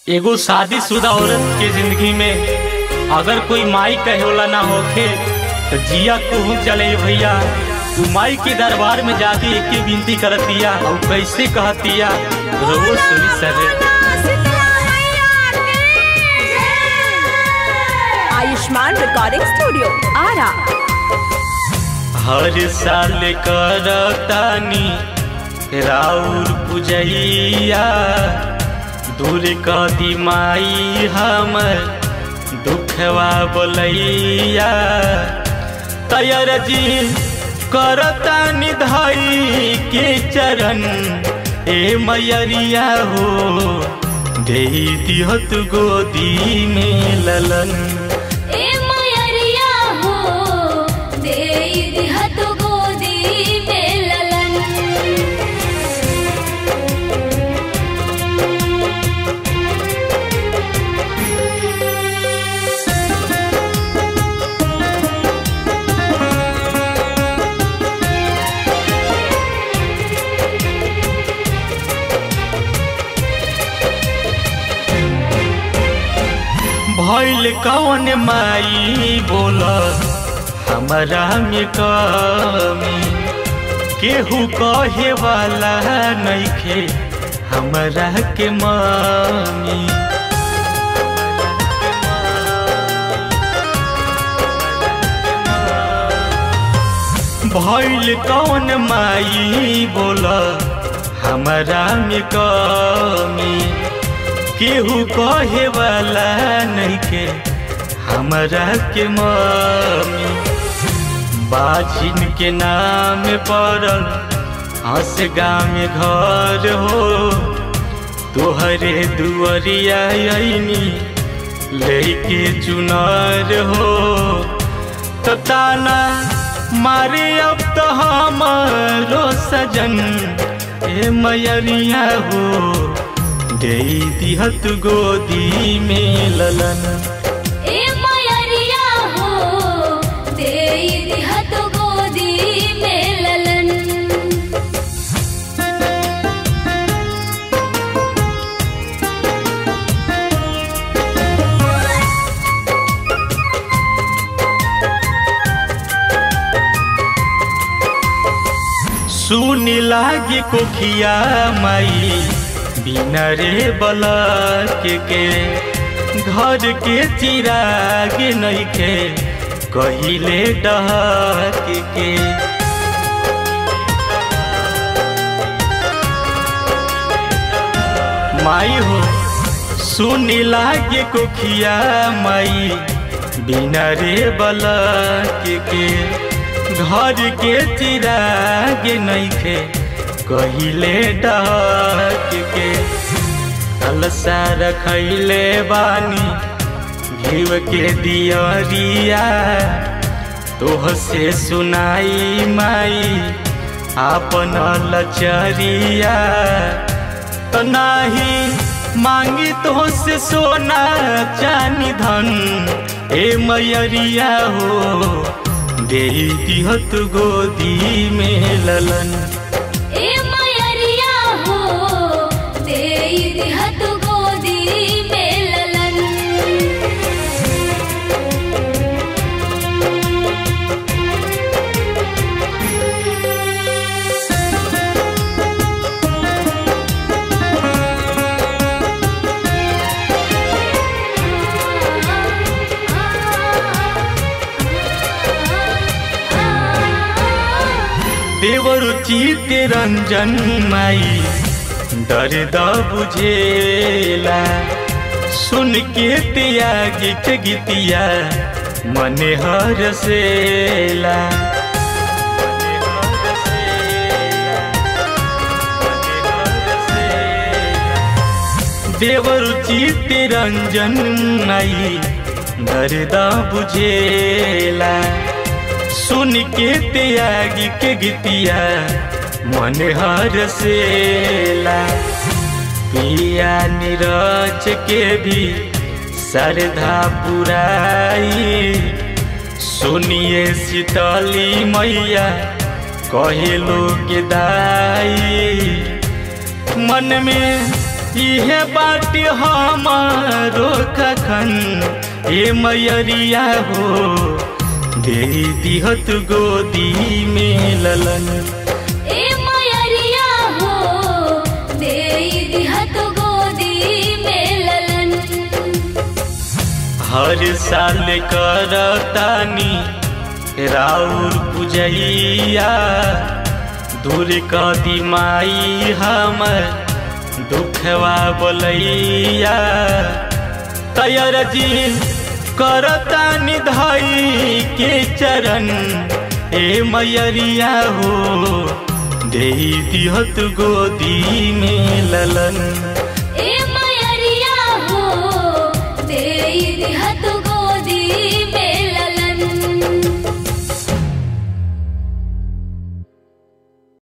एगो शादीशुदा औरत के जिंदगी में अगर कोई माई कहे होला ना होखे तो जिया कहूँ चले भैया उ माई के दरबार में जाके एक ही विनती करतिया और कैसे कहतिया रोज सुनी सरे आयुष्मान रिकॉर्डिंग स्टूडियो आरा हर साल करतानी राउर पुजैया दूर कदी माई हमर दुखवा बोलैया तैयार जी करतानी धाई के चरण ए मैयरिया हो दे दिहत गोदी में ललन ए मयरिया हो दे दिहत गोदी में ललन भइल कौन माई बोल हमरा में कमी केहू कहे वाला नइखे हमरा के मामी भइल कौन माई बोल हमरा में कमी केहू कहे वाला नइखे हमरा के मम्मी बाजिन के नाम पड़ल हंस गाँव में घर हो तोहरे दुआरिया अइनी लेके चुनर हो तो ताना मारे अब तो हमारो सजन ए मैयरिया हो दे दिहत गोदी में ललन ए मयरिया हो दे दिहत गोदी में ललन सुन लागे कोखिया माई बिना रे बलक के घर के चिराग नइखे कहिले डहक के माई हो सुन लागे कोखिया माई बिना रे बलक के घर के चिराग नइखे कहिले डाक के अलसा रखैले बानी घीव के दियरिया तोह से सुनाई माई आपन लचरिया तो नाही मांगी तो से सोना चानी धन ए मैयरिया हो दे दिहत गोदी में ललन ए मयरिया हो दे दिहत गोदी में ललन देवरु चित रंजन माई दर्द बुझेला सुन के तिया गीत गीतिया मने हरसेला देवरु चित रंजन माई दर्द बुझेला सुन के त्यागी के गीतिया मन हरसेला पिया नीरज के भी श्रद्धा पुराई सुनिए शीतली मैया कहे लोग दाई मन में इहे बाट हमारो कखन ए मैयरिया हो दे दिहत गोदी में ललन ए मयरिया हो दे दिहत गोदी में ललन हर साल करतानी राउर पुजैया दूर कदी माई हमर दुखवा बोलैया तैयार जी करतानी धई के चरण ए मैयरिया हो दे दिहत गोदी में ललन